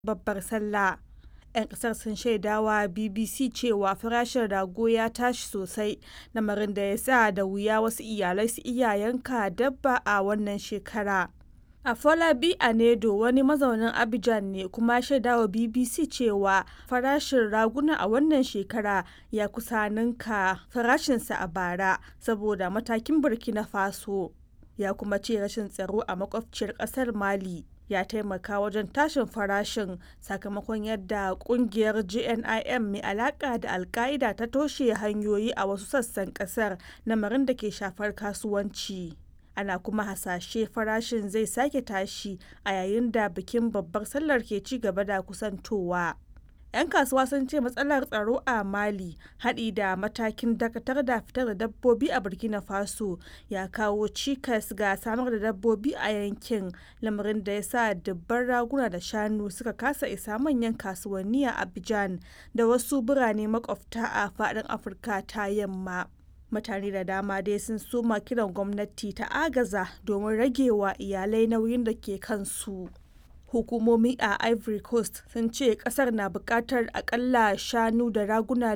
babbar sallah. 'Yan kasar sun shaidawa BBC cewa farashin rago ya tashi sosai, lamarin da ya sa da wuya wasu iyalai su iya yanka dabba a wannan shekara. Afolabi Anedo wani mazaunin Abidjan ne kuma ya shaidawa BBC cewa farashin raguna a wannan shekara ya kusa ninka farashinsa a bara saboda matakin Burkina Faso. Ya kuma ce rashin tsaro a makwabciyar kasar Mali ya taimaka wajen tashin farashin sakamakon yadda kungiyar JNIM mai alaka da Alka'ida ta toshe hanyoyi a wasu sassan kasar, lamarin da ke shafar kasuwanci. ana kuma hasashe farashin zai sake tashi a yayin da bikin babbar sallar ke ci gaba da kusantowa. 'yan kasuwa sun ce matsalar tsaro a mali haɗi da matakin dakatar da fitar da dabbobi a burkina faso ya kawo cikas ga samar da dabbobi a yankin lamarin da ya sa dubban raguna da shanu suka kasa isa manyan kasuwanni a abidjan da wasu birane makwabta a faɗin afirka ta yamma mutane da dama dai sun soma kiran gwamnati ta agaza domin rage wa iyalai nauyin da ke kansu hukumomi a ivory coast sun ce kasar na bukatar akalla shanu da raguna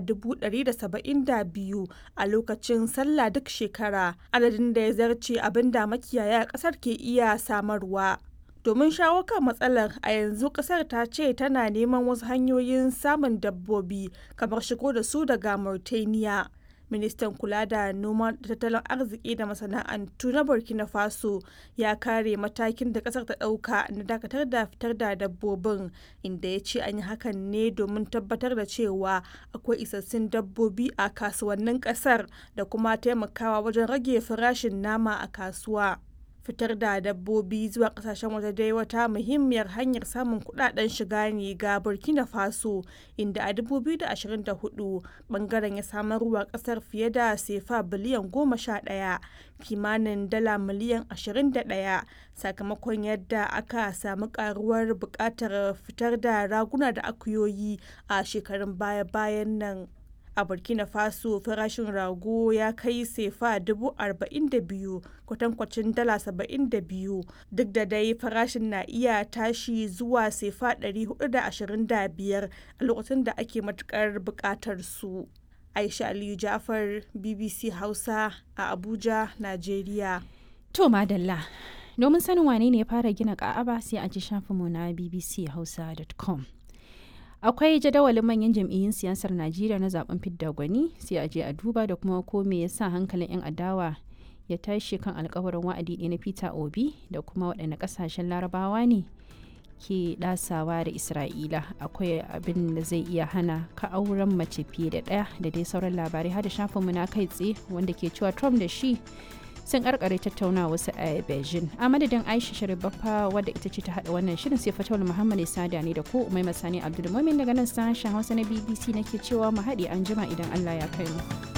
172 a lokacin sallah duk shekara adadin da ya zarce abin da makiyaya kasar ke iya samarwa domin shawo kan matsalar a yanzu kasar ta ce tana neman wasu hanyoyin samun dabbobi kamar shigo da su daga mauritania ministan kula da noma da tattalin arziki da masana'antu na burkina faso ya kare matakin da kasar ta dauka na dakatar da fitar da dabbobin inda ya ce an yi hakan ne domin tabbatar da cewa akwai isassun dabbobi a kasuwannin kasar da kuma taimakawa wajen rage farashin nama a kasuwa fitar da dabbobi zuwa kasashen waje dai wata muhimmiyar hanyar samun kudaden shiga ne ga burkina faso inda a 2024 bangaren ya samarwa kasar fiye da sefa biliyan 11 kimanin dala miliyan 21 sakamakon yadda aka samu karuwar bukatar fitar da raguna da akuyoyi a shekarun baya-bayan nan a burkina faso farashin rago ya kai sefa dubu arba'in da biyu kwatankwacin dala saba'in da biyu duk da dai farashin na iya tashi zuwa sefa ɗari hudu da ashirin da biyar a lokacin da ake matukar buƙatar su aisha aliyu jafar bbc hausa a abuja najeriya to madalla domin sanin wane ne ya fara gina ka'aba sai a ji shafinmu na bbchausa.com akwai jadawalin manyan jam'iyyun siyasar najeriya na zaben fidda gwani sai a je a duba da kuma ko me yasa hankalin 'yan adawa ya tashi kan alkawarin wa'adi ɗaya na peter obi da kuma waɗanne ƙasashen larabawa ne ke ɗasawa da isra'ila akwai abin da zai iya hana ka auren mace fiye da ɗaya da dai sauran labarai har da shafinmu na kai tsaye wanda ke cewa trump da shi sun karkare tattauna wasu a beijing a madadin aisha sharibaffa wadda ita ce ta hada wannan shirin sai fatawar muhammad sada ne da ko umai masani abdulmumin daga nan sashen hausa na bbc nake cewa mu haɗe an jima idan allah ya kai mu.